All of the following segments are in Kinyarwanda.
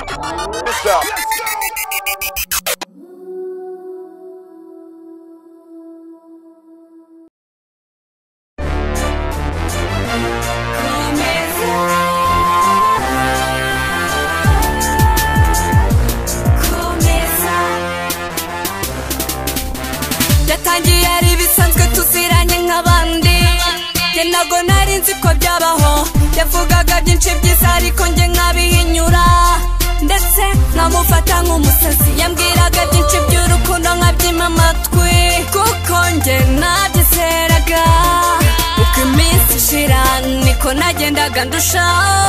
Let's go. yatangiye ari ibisanzwe tuziranye nk'abandi njye ntabwo nari nzi ko byabaho yavugaga byinshi byiza ariko njye nkabihinyura ndetse nkamufata nk'umusazi yambwiraga byinshi by'urukundo nkabyima amatwi kuko njye nabyizeraga uko iminsi ishira niko nagendaga ndushaho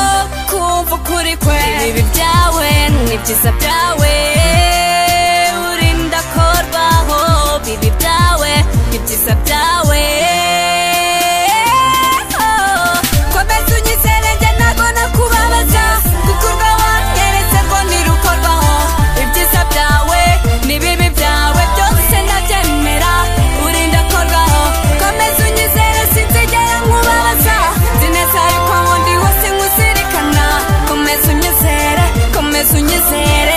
kumva ukuri kwe ibibi byawe ni byiza byawe urinda korwaho bibi byawe ibyiza byawe Oh, komeza unyizere njye ntago nakubabaza gukurwa wanyeretse ngo ntirukorwaho ibyiza byawe n'ibibi byawe byose ndabyemera urinda korwaho komeza unyizere sinzigera nkubabaza nzi neza yuko aho ndi hose nkuzirikana komeza unyizere komeza unyizere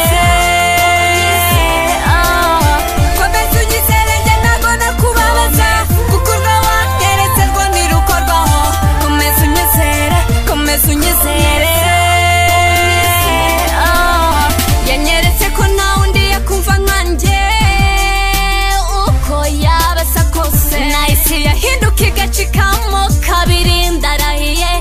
Oh, komeza unyizere njye ntago nakubabaza gukurwa wanyeretse ngo ntirukorwaho komeza unyizere komeza unyizere Oh, yanyeretse ko nta undi yakumva nkanjye uko yaba asa kose nahise yahinduka igacikamo kabiri ndarahiye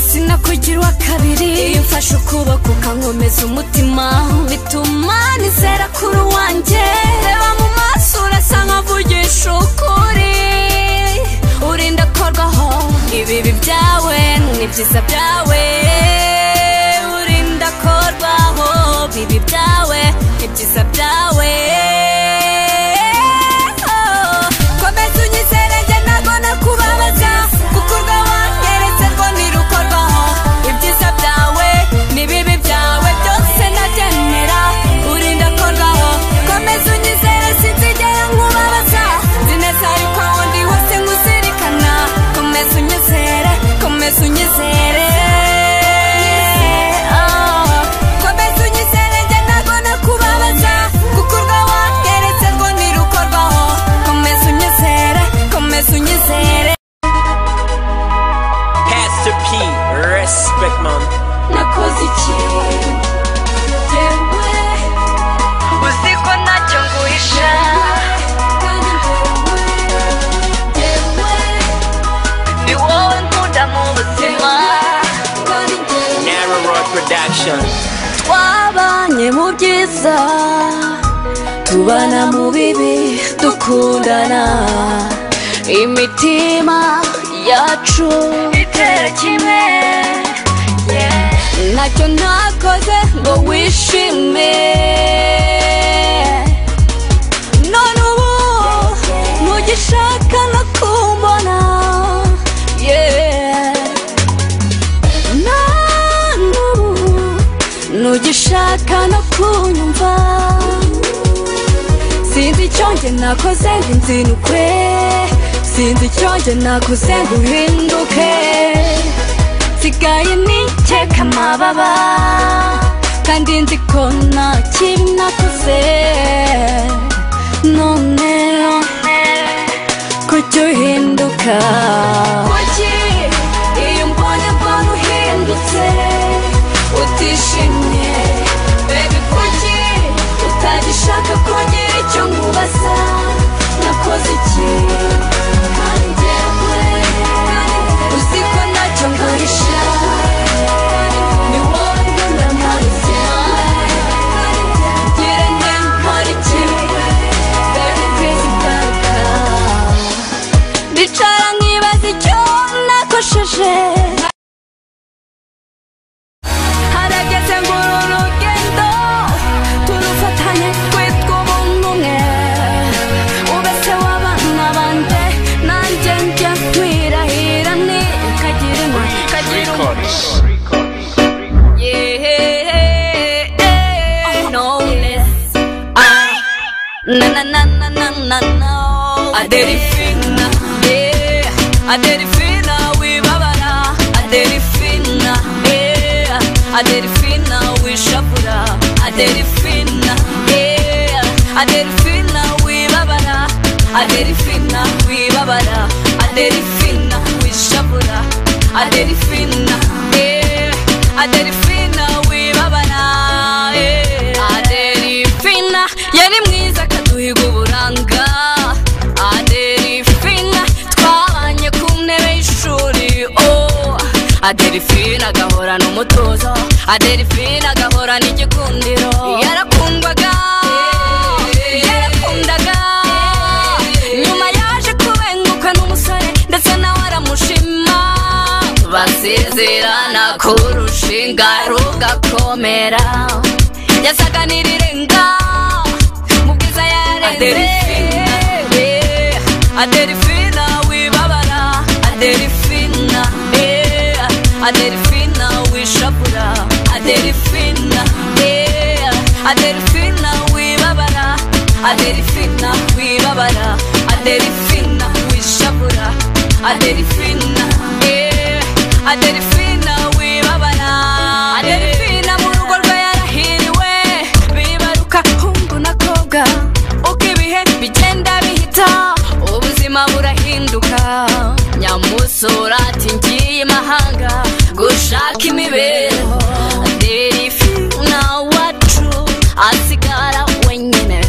sinakugirwa kabiri iyo mfashe ukuboko ukankomeza umutima bituma nizera kuri wanjye reba mu maso urasa nkavugisha ukuri urinda korwaho ibibi byawe n'ibyiza byawe urinda korwaho bibi byawe n'ibyiza byawe Oh, komeza unyizere njye ntago nakubabaza gukurwa wanyeretse ngo ntirukorwaho ibyiza byawe n'ibibi byawe byose ndabyemera urinda korwaho komeza unyizere sinzigera nkubabaza nzi neza yuko aho ndi hose nkuzirikana komeza unyizere komeza unyizere Oh, komeza unyizere njye ntago nakubabaza gukurwa wanyeretse ngo ntirukorwaho komeza unyizere komeza unyizere Pastor P, respect man. nakoze iki Jyewe, uzi ko ntacyo nguhisha kandi jyewe, jyewe, ni wowe nkunda mu buzima kandi jyewe. Narrow Road Production. twabanye mu byiza tubana mu bibi dukundana imitima yacu igitero kimwe yeah. ntacyo ntakoze ngo wishime none ubu ntugishaka no kumbona yeah. none ubu ntugishaka no kunyumva sinzi icyo njye nakoze ngo inzinukwe sinzi icyo njye nakoze ngo uhinduke nsigaye niteka amababa kandi nzi ko nta kibi nakoze none kujya uhinduka kuki iyo mbonye mbona uhindutse utishimye bebi kuki utagishaka kongera icyo nkubaza nakoze iki kandi njyewe uzi ko ntacyo nguhisha ni wowe nkunda mu buzima ngira nte nkora iki bebi kwezi garuka ndicara nkibaza icyo nakosheje harageze ngo uru rugendo turufatanye twitwa ubuntu umwe ubese w'abana bande nanjye njya twirahira ni kagira imwe kagira umwe Yeah, no less. Ah. na na na na na na na aderifina yeah aderifina wibabara aderifina yeah aderifina wishabura aderifina aderifina wibabara aderifina wibabara aderifina wishabura aderifina eh, aderifina wibabara eh, aderifina yari mwiza akaduhiga uburanga aderifina twabanye ku ntebe y'ishuri oh aderifina agahorana umutuzo aderifina agahorana igikundiro yarakundwaga yarakundaga nyuma yaje kubenguka n'umusore ndetse nawe aramushima basezerana kurushinga rugakomera yasaga n'irirenga mu bwiza yarenze aderifina wibabara aderifina aderifina wishabura aderifina aderifina wibabara aderifina wibabara aderifina wishabura aderifina aderifina wibabara aderifina mu rugo rwe yarahiriwe bibaruka hungu na kobwa uko ibihe bigenda bihita ubuzima burahinduka nyamusura ati ngiye imahanga gushaka imibereho aderifina wacu asigara wenyine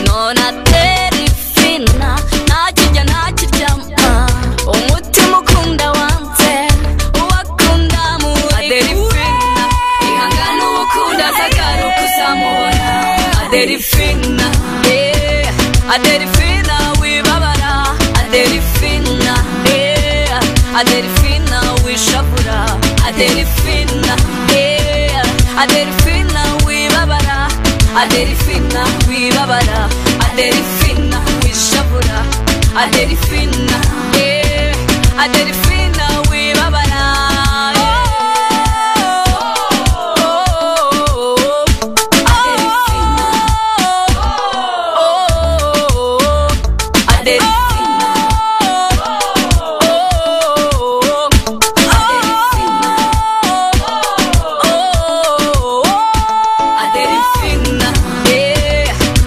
none aderifina ntakijya ntakiryama umutima ukunda wanze uwakunda muri aderifina ihangane uwo ukunda azagaruka uzamubona aderifina yeah. aderifina wibabara aderifina yeah. aderifina wishabura aderifina yeah. aderifina wibabara aderifina wibabara aderifina wishabura aderifina yeah. aderifina wibabara yeah.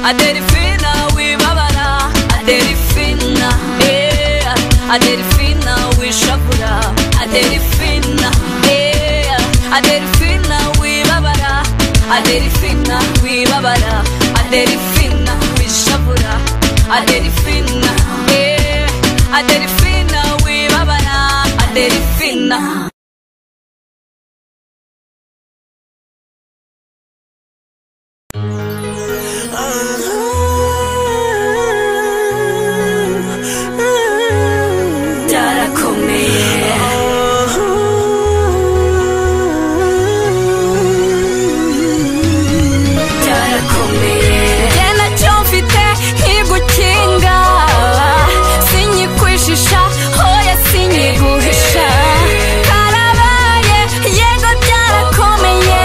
Aderifina wibabara Aderifina yeah. Aderifina wishabura Aderifina yeah. Aderifina wibabara Aderifina wibabara Aderifina wishabura Aderifina yeah. Aderifina wibabara Aderifina byarakomeye byarakomeye njye nacyo mfite nkigukinga sinyikwishisha hoya sinyiguhisha karabaye yego byarakomeye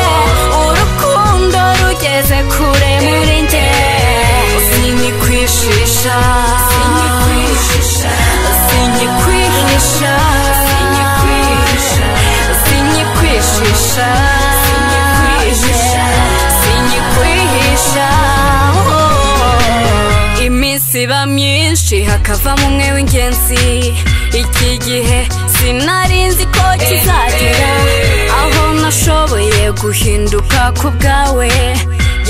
urukundo rugeze kure muri njye sinyikwishisha sinyikwishisha sinyikwihisha sinyikwishisha sinyikwihisha iminsi iba myinshi hakavamo umwe w'ingenzi iki gihe sinari nzi ko kizagera aho nashoboye guhinduka ku bwawe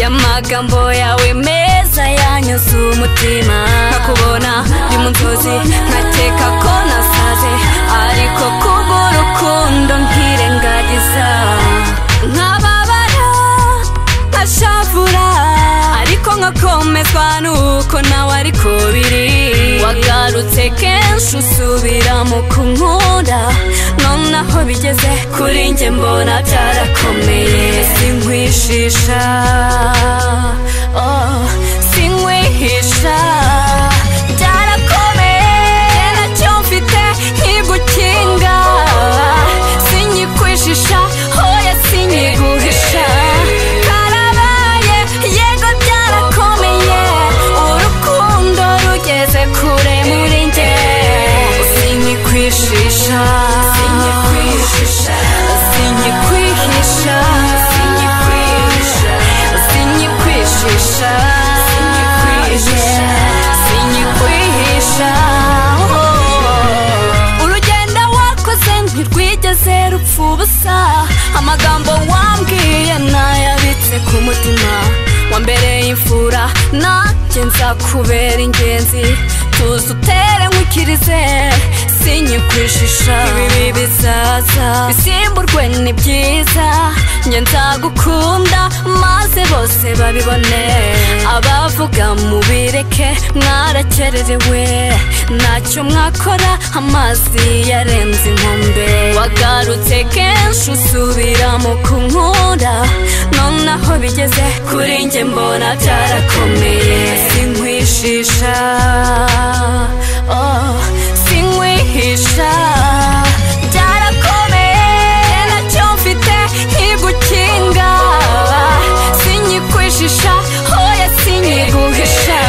y'amagambo yawe meza yanyuze umutima nkakubona ndi mu nzozi nkakeka ko nasaze ariko kubw'urukundo nkirengagiza nkababara nkashavura ariko nkakomezwa nuko nawe ariko biri wagarutse kenshi usubira mu kunkunda nonaho bigeze kuri njye mbona byarakomeye sinkwishisha oh, sinkwihisha byarakomeye nacyo mfite nkigukinga sinyikwishisha hoya sinyiguhisha karabaye yego byarakomeye urukundo rugeze kure muri njye sinyikwishisha sinyikwishisha sinyikwihisha sinyikwishisha sinyikwishisha sinyikwishisha ubusa amagambo wambwiye nayabitse ku mutima wambereye imfura nanjye nzakubera ingenzi tuzi utere nkwikirize sinyikwishisha ibibi bizaza bisimburwe ni byiza njye nzagukunda maze bose babibone abavuga mubireke mwarakererewe ntacyo mwakora amazi yarenze inkombe wagarutse kenshi usubiramo kunkunda nonaho bigeze kuri njye mbona byarakomeye sinkwishisha oh, sinkwihisha byarakomeye nacyo mfite nkigukinga sinyikwishisha hoya sinyiguhisha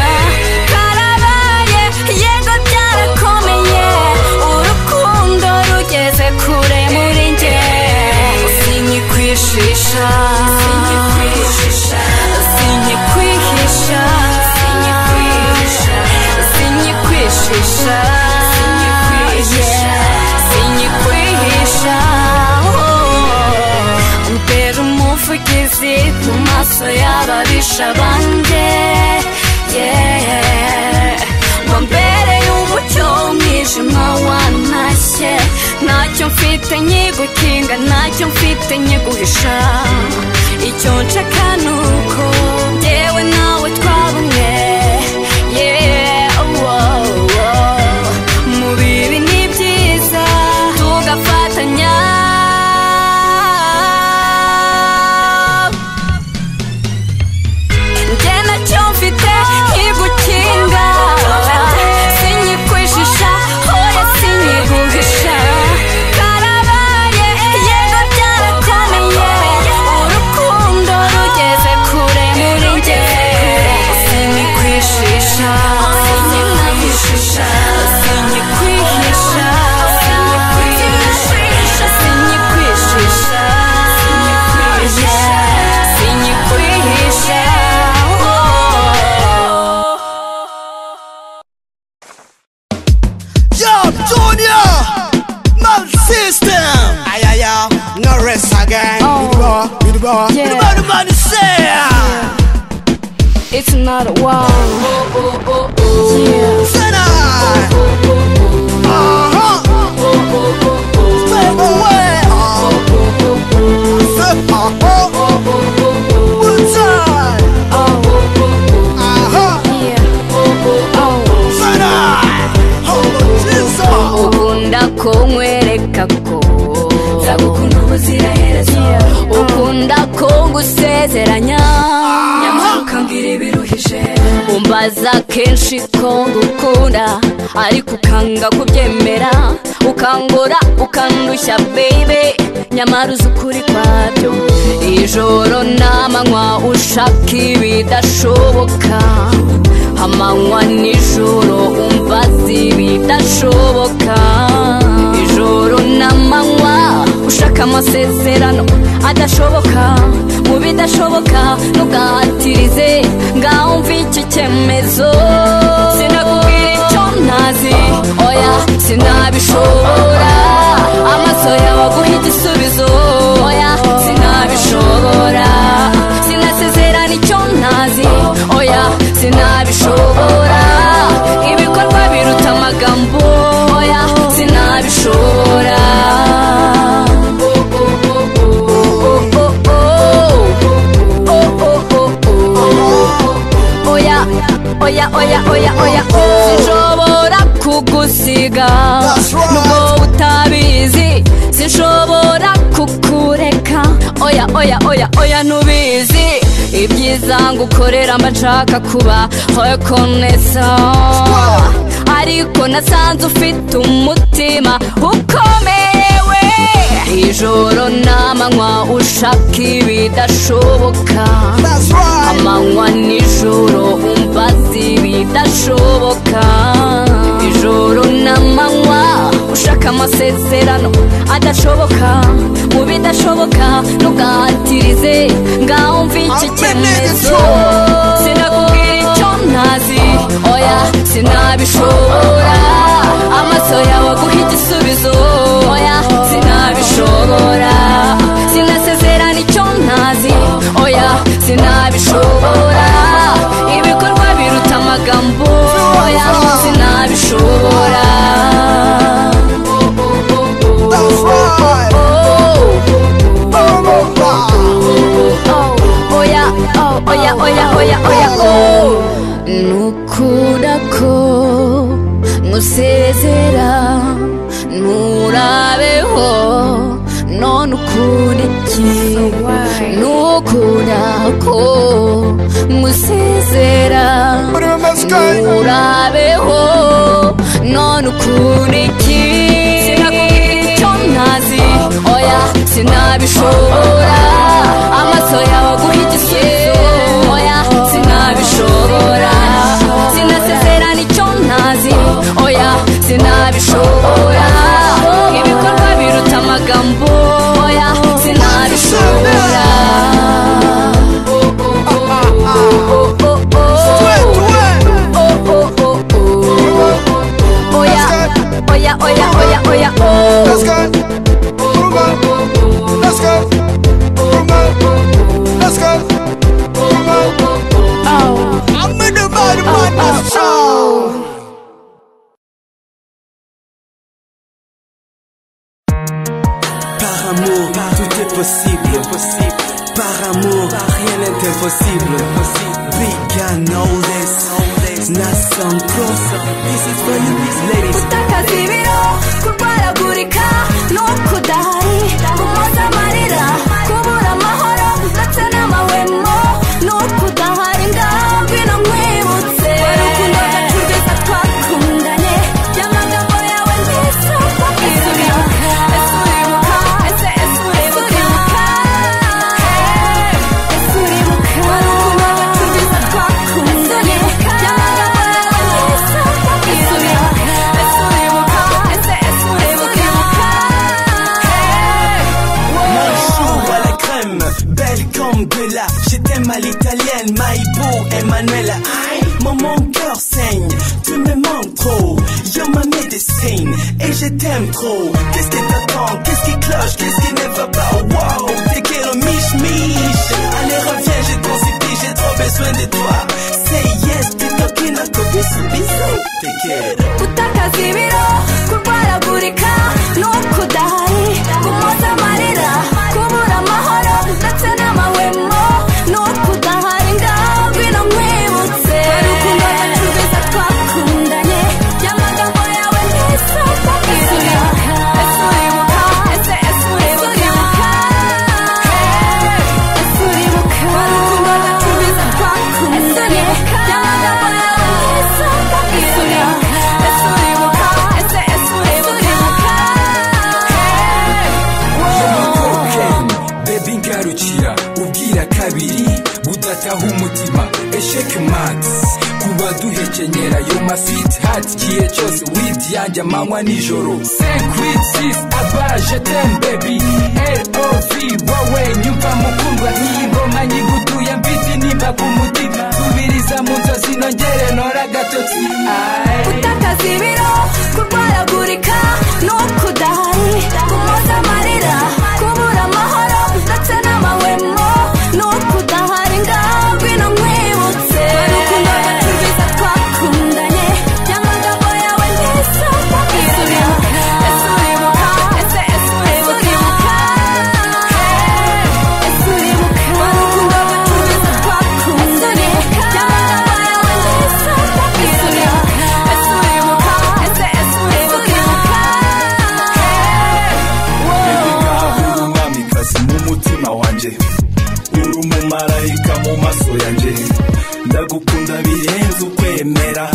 karabaye yego byarakomeye urukundo rugeze kure muri njye sinyikwishisha sinyikwihisha sinyikwishisha Yeah. sinyikwihisha oh. umbera umuvugizi mu maso y'ababisha banjye yeah. wambereye umucyo umwijima wantashye ntacyo mfite nkigukinga ntacyo mfite nkiguhisha icyo nshaka ni uko yewe nawe twabumwe yeah, wow, wow. mu bibi ni byiza tugafatanya njye nacyo mfite nkigukinga sinyikwishisha hoya sinyiguhisha karabaye yego byarakomeye urukundo rugeze kure muri njye sinyikwishisha sinyikwishisha sinyikwihisha sinyikwihisha sinyikwishisha Yeah, sinyikwihisha oh. Yo, Junior! Man system! Ay, ay, ay, no rest again. Oh. With the ball, with the ball, with the Yeah. ball, the man is there. It's not a wow. Yeah. Sena! Uh-huh. Step away. Uh-huh. Step- uh-huh. One time. Uh-huh. Sena! Oh, Jesus! ukunda kunkwereka ko nzagukunda ubuziraherezo ukunda ko ngusezeranya nyamara ukambwira ibiruhije umbaza kenshi ko ngukunda ariko ukanga kubyemera ukangora ukandushya bebe nyamara uzi ukuri kwabyo ijoro n'amanywa ushaka ibidashoboka amanywa nijoro umva si bidashoboka ijoro n'amanywa ushaka amasezerano adashoboka mu bidashoboka ntugatirize ngaho mva iki cyemezo sinakubwira icyo ntazi oya sinabishobora amaso yawe aguha igisubizo oya sinabishobora sinasezerana icyo ntazi oya sinabishobora ibikorwa biruta amagambo oya sinabishobora oya oya oya oya oya sinshobora kugusiga That's right. nubwo utabizi sinshobora kukureka oya oya oya oya ntubizi ibyiza ngukorera mba nshaka kuba hoyo konesa ariko nasanze ufite umutima ukomerewe ijoro n'amanywa ushaka ibidashoboka That's right. amanywa nijoro umva si bidashoboka ijoro n'amanywa ushaka amasezerano adashoboka mu bidashoboka ntugatirize ngaho mva iki I've been in the cyemezo trouble. sinakubwira icyo ntazi oya sinabishobora amaso yawe aguha igisubizo oya sinabishobora oya oya oh nukunda ko nkusezera nturabeho none ukunde ki nukunda ko nkusezera Put it in the sky. nturabeho none ukunde ki sinakubwira icyo ntazi oya sinabishobora amaso yawe aguha igisubizo oya sinabishobora sinasezerana icyo ntazi oya sinabishobora ibikorwa biruta amagambo oya sinabishobora Wait, wait. oya oya oya oya oya oh Let's go. Rumba. Let's go. Rumba. Let's go. Rumba. I'm in the bad man, that's all. Par amour, tout est possible. Par amour, rien n'est impossible. We can know this. Not some proof. This is for you, ladies. gutakaza ibiro kurwaragurika no kudahari gumaza amarira kubura amahoro ndetse n'amahwemo no kudahari ngabwino nkwibutse urukundo rwacu rwiza twakundanye y'amagambo yawe meza twakwibuka ese uribuka ese ese uribuka ese uribuka urukundo rwacu rwiza twakundanye y'amagambo yawe meza twakwibuka ese uribuka ese ese uribuka Un chou à la crème, belle comme de là. Je t'aime à l'italienne, Maïbo, Emmanuel. Aïe, Mon, mon cœur saigne, tu me manques trop. You're ma médecine, et je t'aime trop. Qu'est-ce qui t'attend, qu'est-ce qui cloche, qu'est-ce qui ne va pas? Wow, t'es quel miche-miche. Allez, reviens, j'ai trop séduit, j'ai trop besoin de toi. Say yes, t'es talking à côté, bisou, bisou. T'es quel? gutakaza ibiro kurwaragurika no kudahari gumoza amarira kubura amahoro ndetse n'amahwemo no kudahari ngabwino nkwibutse urukundo rwacu rwiza twakundanye y'amagambo yawe meza twakwibuka ese uribuka ese ese uribuka ese uribuka urukundo rwacu rwiza twakundanye y'amagambo yawe meza twakwibuka ese uribuka ese ese uribuka Ken, baby ngarukira ubwira kabiri budataha umutima esheke max kuba duhekenyera yo ma sweet heart kiye cyose wid yanjye amanywa nijoro sekwit sis abaje tem baby lov wowe nyumva mukundwa iyi ngoma nyigutuye mfite nimba ku mutima subiriza mu nzozi nongere nora agatotsi aye gutakaza ibiro kurwaragurika no kudahari kumoza amarira kubura amahoro ndetse n'amahwemo no kudahari ngabwino nkwibutse urukundo rwacu rwiza twakundanye y'amagambo yawe meza twakwibuka ese uribuka ese ese uribuka ese uribuka urukundo rwacu rwiza twakundanye y'amagambo yawe meza twakwibuka ese uribuka ese ese uribuka Ngahura umwamikazi mu mutima wanjye uri umumarayika mu maso yanjye ndagukunda birenze ukwemera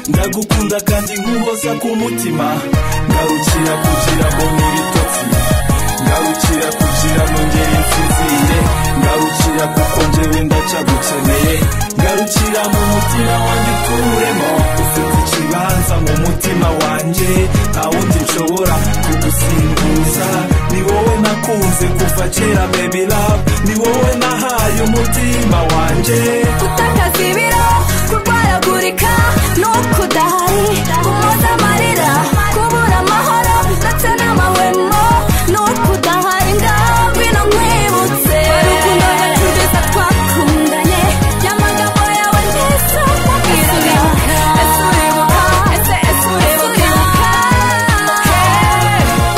ndagukunda kandi nkuhoza ku mutima ngarukira kugira ngo n'ibitotsi ngarukira kugira nongere nsinzire ngarukira kuko njyewe ndaca gukeneye ngarukira mu mutima wanjye uturemo ufite ikibanza mu mutima wanjye nta wundi nshobora kugusimbuza ni wowe nakunze kuva kera baby love ni wowe nahaye umutima wanjye gutakaza ibiro kurwaragurika no kudahari kumoza amarira kubura amahoro ndetse n'amahwemo no kudahari ngabwino nkwibutse urukundo rwacu rwiza twakundanye y'amagambo yawe meza twakwibuka ese uribuka ese ese uribuka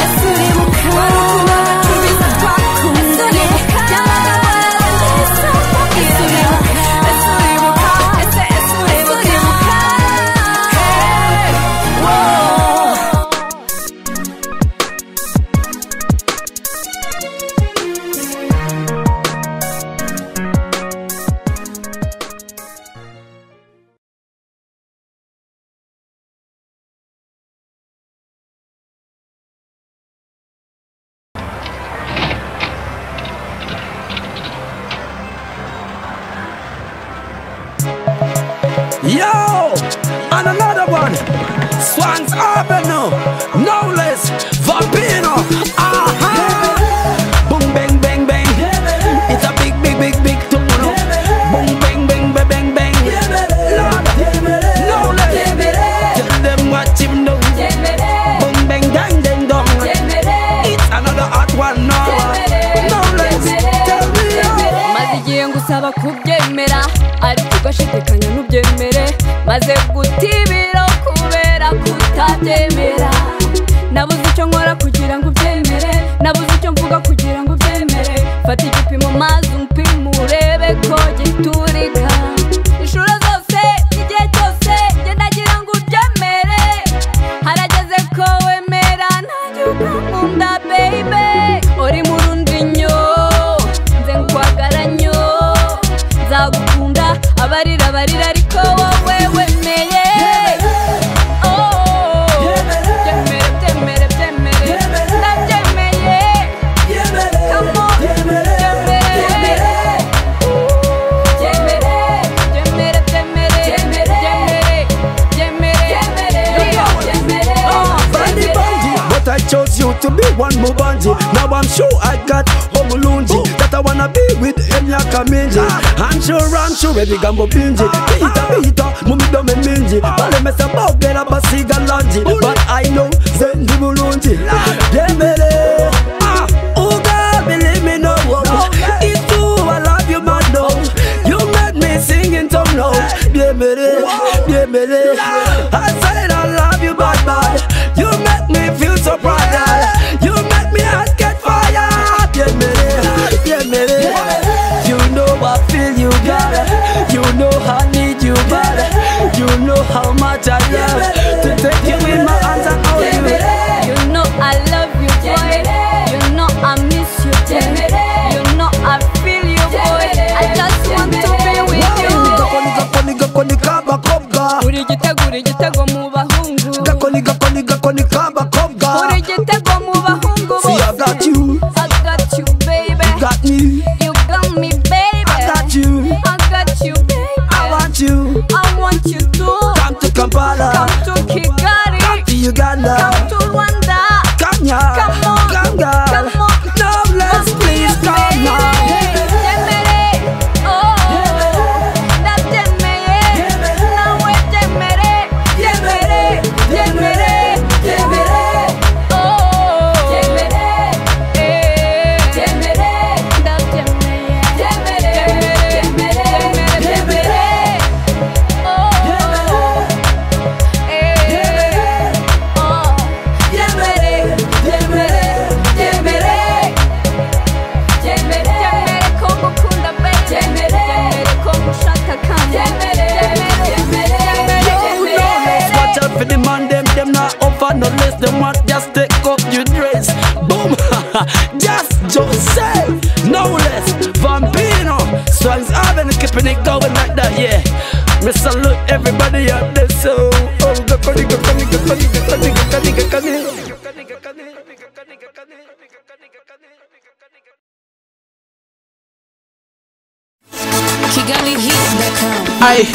ese uribuka urukundo rwacu rwiza twakundanye y'amagambo yawe meza twakwibuka Yo, and another one. Swans Avenue, no less, Vampino. Aha! Boom, bang, bang, bang. It's a big, big, big, big tomorrow. Boom, bang, bang, bang, bang, bang. Lord, no less. Tell them what you know. Boom, bang, dang, dang, dong. It's another hot one, no. No less. Tell me. maze igihe ngusaba kubyemera ariko ugashidikanya ntubyemere maze gutibira kubera kutabyemera nabuze icyo nkora kugira ngo ubyemere nabuze icyo mvuga kugira ngo ubyemere fata igipimo maze umpime urebe ko giturika inshuro zose igihe cyose njye ndagira ngo ubyemere harageze ko wemera ntajya ukangunda baby uri mu rundi nyo nze nkwagara nyo nzagukunda abarira barira ariko wowe wemeye Oh, byemere byemere byemere ndabyemeye Come on, byemere Ah, Bundy Bundy, but I chose you to be one more Bundy. Now I'm sure I got Omulunji that I wanna be with Enya Kaminji. I'm sure, I'm sure, baby Gambo Binji. Bita Bita, Mumi Dome Minji. Pale Mesa Bao Bela Basiga Lanji. But I know Zendi Mulunji. Demele, ah, Uga, believe me, no. It's true, I love you, man, no. You made me sing in tongue, no. Demele, Demele. I said I love you, bad, bad. You make me feel so proud. that You make me heart get fire. Yeah, baby. Yeah, baby. You know I feel you, girl. You know I need you, girl. You know how much I love to take you in my arms and hold you. You know I love you, boy. You know I miss you, boy. You know I feel you, boy. I just want to be with you. Gakoni, gakoni, gakoni, kaba kobga. Uri igitego, uri igitego mu bahungu. Gakoni, gakoni, gakoni, kaba kobga. Uri igitego mu bahungu See, I bose. got you. I got you, baby. Got me. You got me, baby. I got you. I got you, baby. I want you. I want you to Come to Kampala. come to Kigali, To Uganda. come to Rwanda. Come here, Come on. come girl. Come on. No less, please come on. Yeah. Jemere ko ngukunda baby Jemere ko ngushaka kandi Jemere Jemere You no less, watch out for the man, them, them not over, no less, them want just take off your dress. Boom, just Jose, no less, Vampino, Swangs Avenue, keeping it going like that, yeah. Me salute everybody out there, so. Oh, go, go, go, go, go, go, go, go, go, Aye.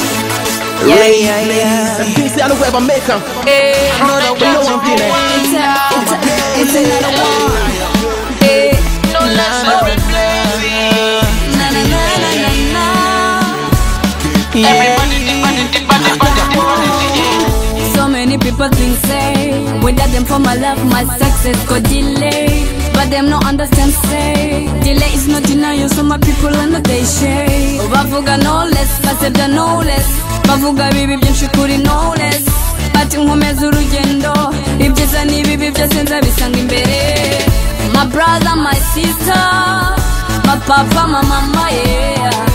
Yeah, yeah, yeah. This is the web I make 'em. Another way, no one did it. So many people think say Without them for my love, my success go delay But them no understand say Delay is not denial, so my people are not they share Bavuga no less, basebya no less Bavuga bibi byinshi kuri no less Bati nkomeza urugendo Ibyiza n'ibibi byose nzabisanga imbere My brother, my sister My papa, my mama, yeah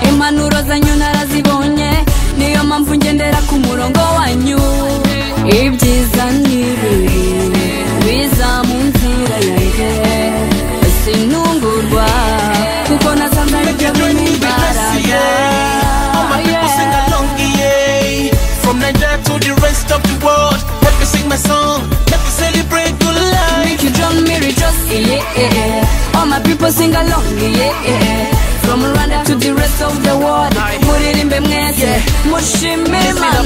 Impanuro zanyu narazibonye Niyo mpamvu ngendera ku murongo wanyu Ibyiza n'ibibi biza mu nzira yanjye Sinungurwa kuko nasanze aribyo bimbaraga Yeah. From Nigeria to the rest of the world, let me sing my song, let me celebrate good life. Make you drown me rejoice, yeah, yeah, yeah. All my people sing along, yeah, yeah. From Rwanda to the rest of the world, Muririmbe mwese, mushimirana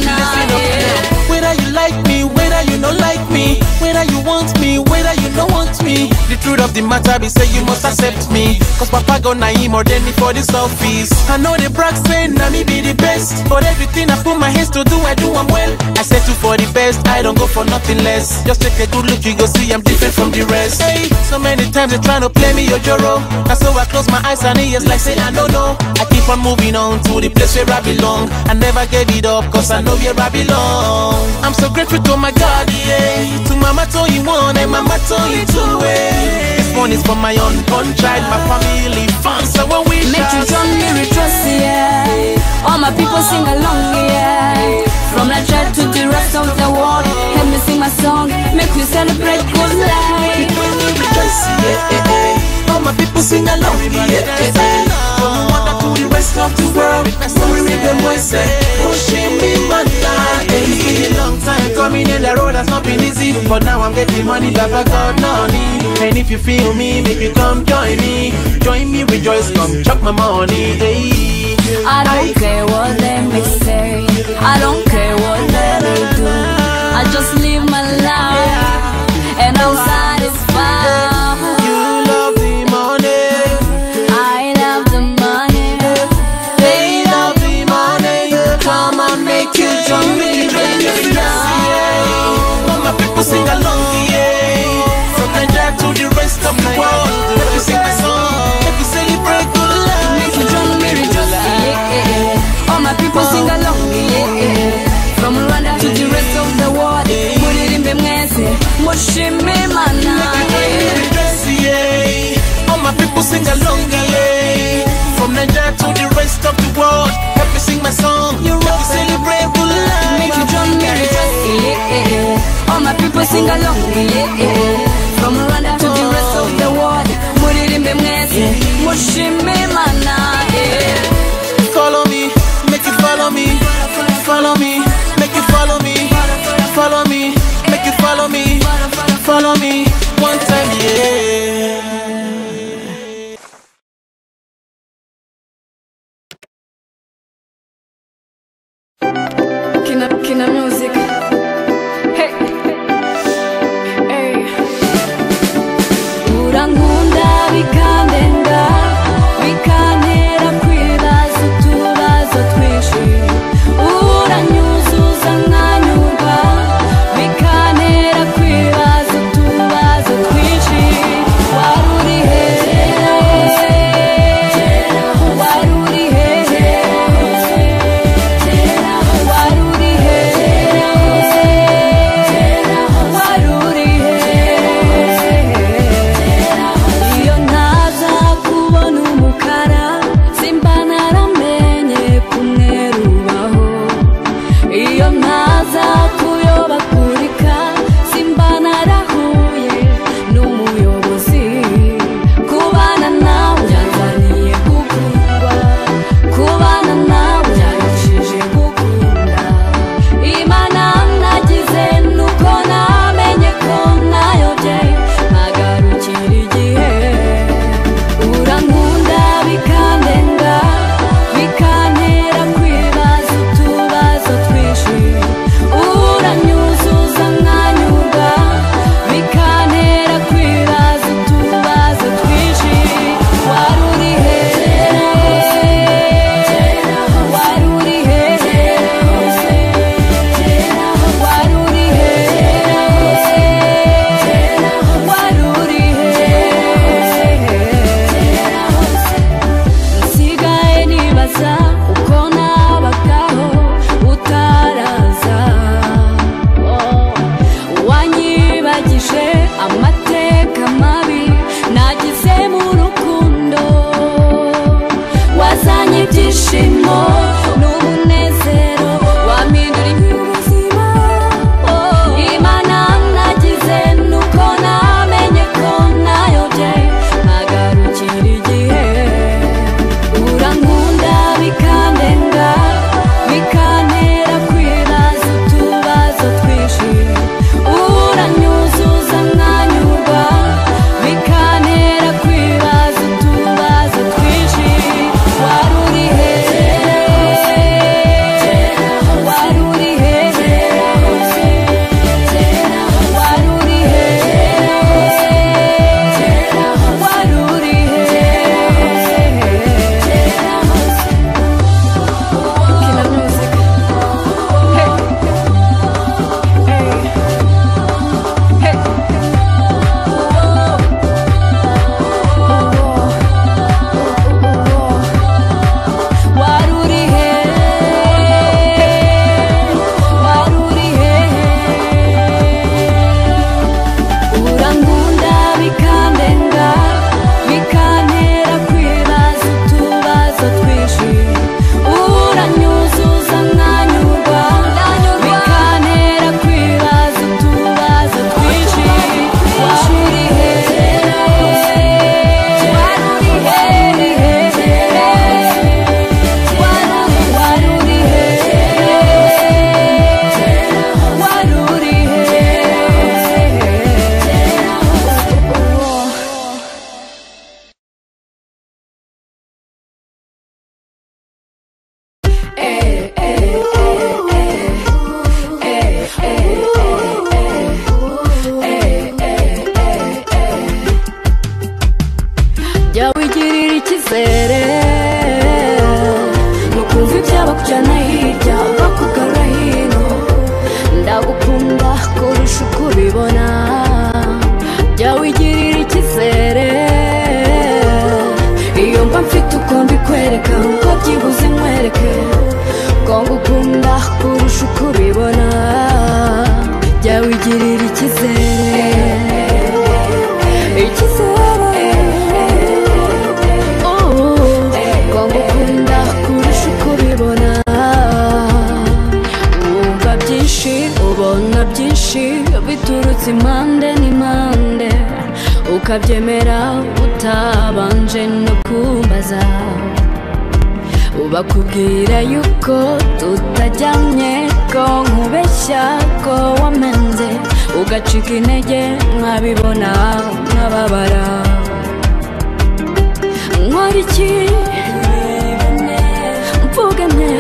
Whether you like me, whether you don't like me, whether you want me, whether you don't want me. The truth of the matter be say you must accept me. Cause Papa go naive more than me for this office. I know the brag say na me be the best. But everything I put my hands to do, I do I'm well. I settle for the best, I don't go for nothing less. Just take a good look, you go see I'm different from the rest. Hey, so many times they tryna play me your joro. And so I close my eyes and ears like say I don't know. I keep on moving on to the place where I belong. I never gave it up cause I know where I belong. I'm so grateful to my God, yeah. To Mama told you one and Mama told you two, eh. This one is for my unborn child, my family, fans, so when we Make you shout. join me rejoice, yeah. All my people sing along, yeah. From Nigeria to the rest of the world, help me sing my song. Make you celebrate good life. rejoice, yeah, eh, eh. All my people sing along, yeah, eh, eh. From Rwanda to the rest of the world, we read the voice, eh. Pushing me, man, eh. It's been a long time coming in the road has not been easy, but now I'm getting money, Baba God, money. And if you feel me, make you come join me. Join me, rejoice, come chop my money, eh. I don't care what they may say. I don't care what they do. I just live my life and I'm satisfied. You love the money, I love the money. They love the money. Come and make you join me. baby, now. all my people sing along, yeah. From Nigeria to the rest of the world, let me sing my song, let me celebrate good Make you life. join me, rejoice, yeah. All my people sing along, yeah. From Rwanda to the rest of the world, muririmbe mwese, mushimimana. Rejoice, yeah. All my people sing along, yeah. From Nigeria to the rest of the world, let me sing my song, let me celebrate good life. Make you join me, rejoice, yeah. All my people sing along, yeah. From Rwanda to the rest of the world, muririmbe mwese, mushimimana, yeah. Follow me, make you follow me. Follow me, make you follow me. Follow me, make you follow me. Follow me, one time, yeah. Kina, kina music. Hey, hey. biboneka uko byibuze nkwereke ko ngukunda kurusha uko ubibona jya wigirira icyizere icyizere Oh, ko ngukunda kurusha uko ubibona wumva byinshi ubona byinshi biturutse impande n'impande ukabyemera utabanje no kumbaza ubakubwira yuko tutajyanye ko nkubeshya ko wamenze ugacika intege nkabibona nkababara nkora iki mvuge nte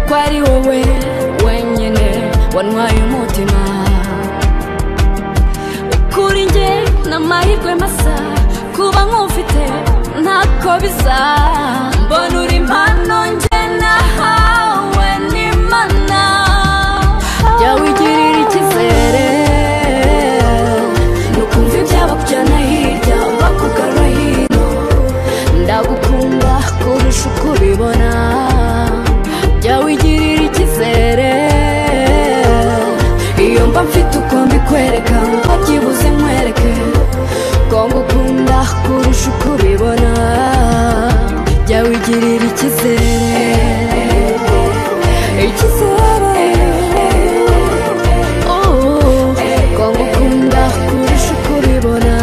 uko ari wowe wenyine wantwaye umutima kuri njye ni amahirwe masa kuba nkufite ntako bisa mbona uri impano njye nahawe n'imana jya wigirira icyizere ni ukumva ibyabakujyana hirya bakugana hino ndagukunda kurusha uko ubibona jya wigirira icyizere iyo mba mfite uko mbikwereka ngo byibuze nkwereke ko ngukunda kurusha uko ubibona jya wigirira icyizere icyizere Oh, ko ngukunda kurusha uko ubibona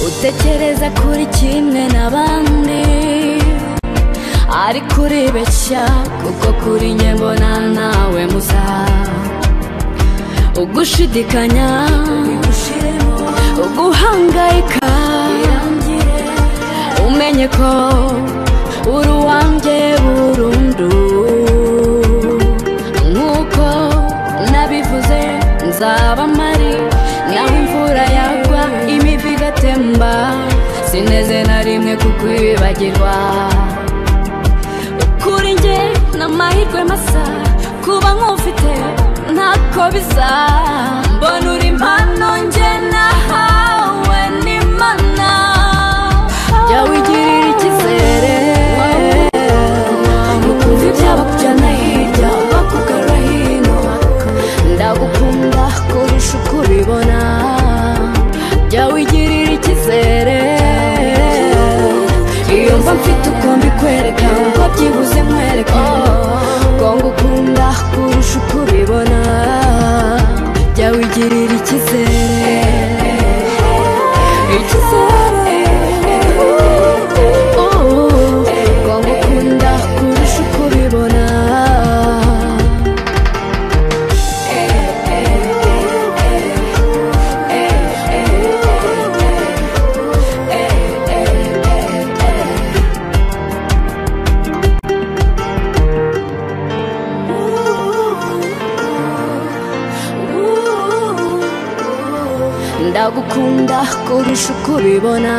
utekereza kuri kimwe n'abandi ariko uribeshya kuko kuri njye mbona nawe musa ugushidikanya uguhangayika umenye ko uri uwanjye burundu nk'uko nabivuze nzaba mpari nawe imvura yagwa imivu igatemba sineze na rimwe kukwibagirwa kuri njye ni amahirwe masa kuba nkufite ntako bisa mbona uri impano njye nahawe n'imana jya wigirira icyizere ukumva ibyabakujyana hirya bakugara hino ndagukunda kurusha uko ubibona jya wigirira icyizere iyo mba mfite uko mbikwereka ngo byibuze nkwereke ko ngukunda kurusha uko ubibona jya wigirira icyizere icyizere Oh, ko ngukunda kurusha uko ubibona ndagukunda kurusha uko ubibona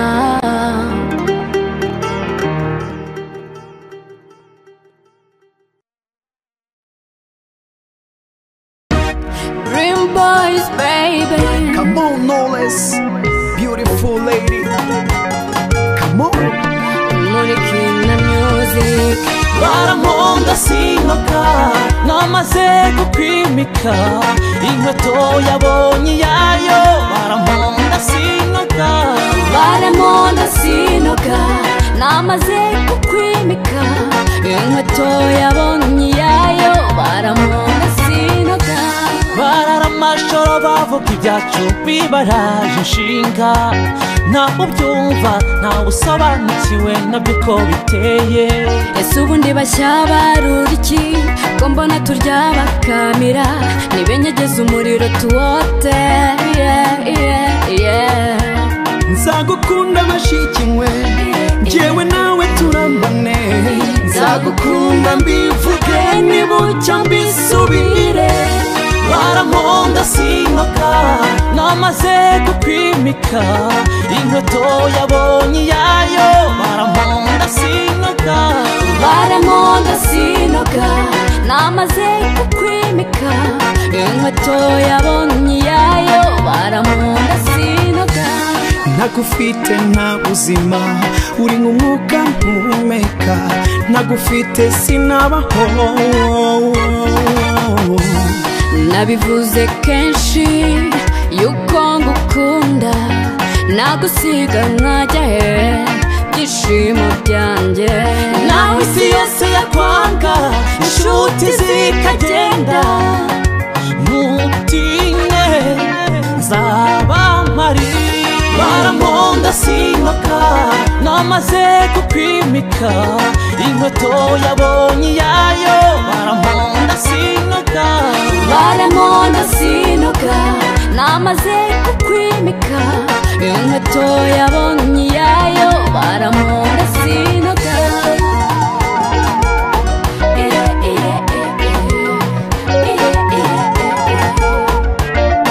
Dream boys, baby. Come on, Knowles, beautiful lady. Come on. Muri Kina Music. barankunda sinkoka namaze gukwimika inkweto yabonye iyayo barankunda sinkoka Baramona sinoga namaze kukwimika inkweto yabonye iyayo baramona sinoga bararamashoro bavuga ibyacu bibaraje inshinga ntawe ubyumva ntawe usobanukiwe nabyo uko biteye ese ubundi bashyabarura iki ko mbona turya bakamira nibenyegeza umuriro tuwote yeah, yeah, yeah. Nzagukunda bashiki mwe, njyewe nawe turambane. Nzagukunda mbivuge nibucya mbisubire. barankunda sinkoka namaze gukwimika inkweto yabonye iyayo barankunda sinkoka baramunda sinoga namaze kukwimika inkweto yabonye iyayo baramunda sinoga ntagufite nta buzima uri nk'umwuka mpumeka ntagufite sinabaho nabivuze kenshi yuko ngukunda nagusiga nkajya he byishimo byanjye nawe isi yose yakwanga inshuti zikagenda mutinye nzabamari baramunda sinoka namaze gukwimika inkweto yabonye iyayo baramunda sinoka baramona sinuka namaze kukwimika inkweto yabonye iyayo baramona sinuka Eh, eh, eh, eh. Eh, eh, eh, eh.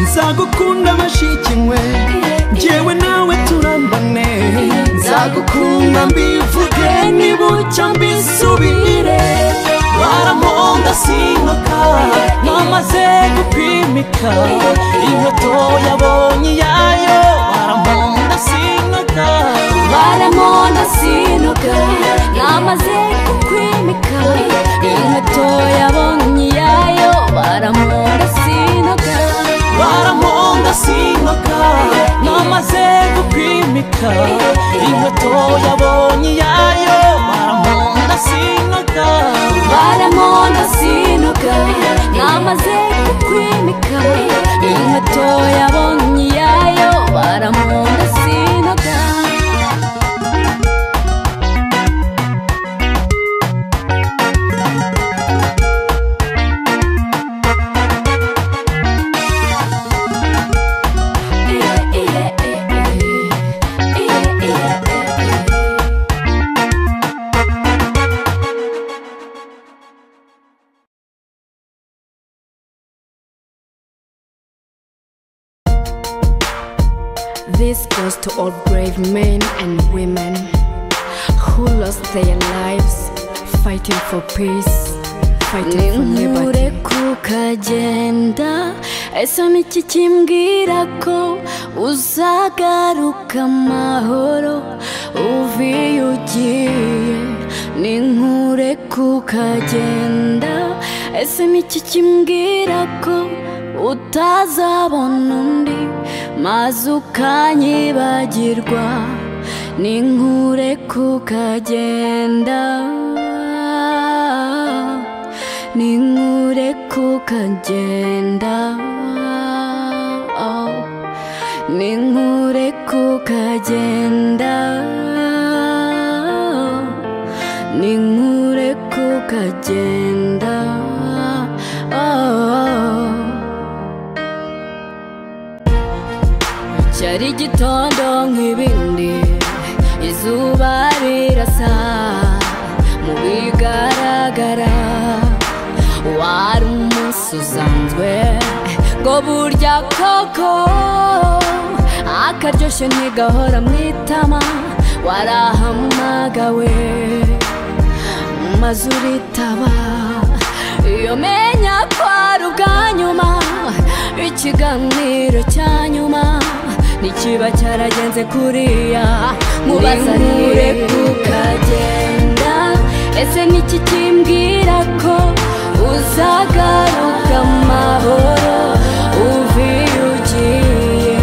nzagukunda mashikinywe njyewe nawe turambane nzagukunda mbivuge nibucya mbisubire baramunda sinoka namaze gukwimika inkweto yabonye iyayo baramunda sinoka baramona sinuka namaze kukwimika inkweto yabonye iyayo baramona sinuka baramunda sinoka namaze gukwimika inkweto yabonye iyayo baramunda sinoka baramona sinuka namaze kukwimika inkweto yabonye iyayo baramona sinuka This goes to all brave men and women who lost their lives fighting for peace, fighting for liberty. kukagenda ese ni iki kimbwira ko uzagaruka amahoro uvuye ugiye ni nkure kukagenda ese ni iki kimbwira ko utazabona undi maze ukanyibagirwa ni nkure kukagenda ni nkure kukagenda ni nkure kukagenda ni nkure kukagenda cyari igitondo nk'ibindi izuba rirasa mu bigaragara wari umunsi usanzwe ngo burya koko akaryoshye ntigahora mu itama warahamagawe maze uritaba iyo menya ko ari ubwa nyuma ikiganiro cya nyuma ntikiba cyaragenze kuriya mubaza nure kukagenda ese niki kimbwira ko uzagaruka amahoro uvuye ugiye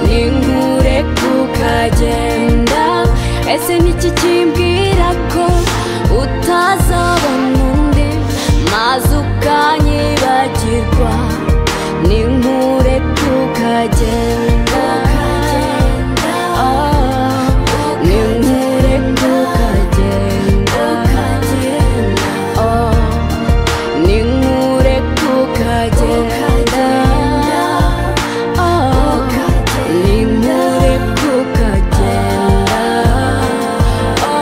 ni nkure kukagenda ese niki kimbwira ko utazabona undi maze ukanyibagirwa ni nkure tukagenda Ah, ni nkure tukagenda Ah, ni nkure tukagenda Ah, ni nkure tukagenda Ah,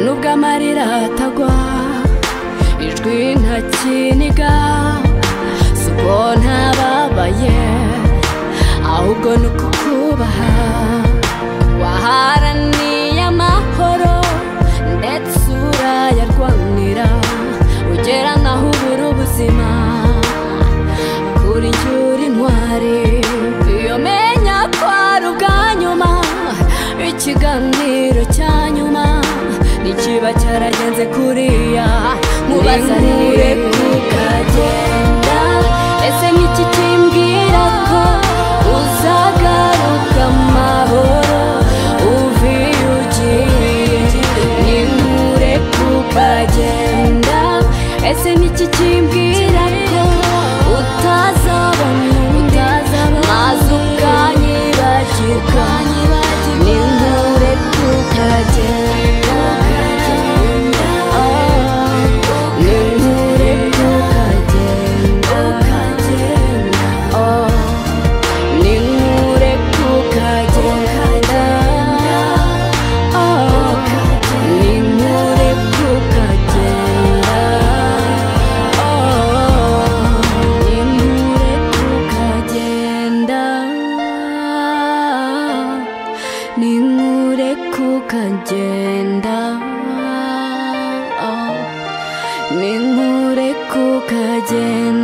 nubwo amarira atagwa ijwi ntakiniga si uko ntababaye aho ahubwo ni ukukubaha waharaniye amahoro ndetse urayarwanira ugera naho ubura ubuzima kuri njye uri intwari iyo menya ko ari ubwa nyuma ikiganiro cya nyuma nikiba cyaragenze kuriya mubaza rero kukagenda ese nk'iki kimbwira ko uzagaruka amahoro uvuye ugiye nimure kukagenda ese n'iki kimbwira ko utazabona maze ukanyibagirwa nimure kukagenda Oh, nimure kukagenda Oh. Ninkure kukagenda Oh, ninkure kukagenda Oh, ninkure kukagenda Ninkure kukagenda Oh, ninkure kukagenda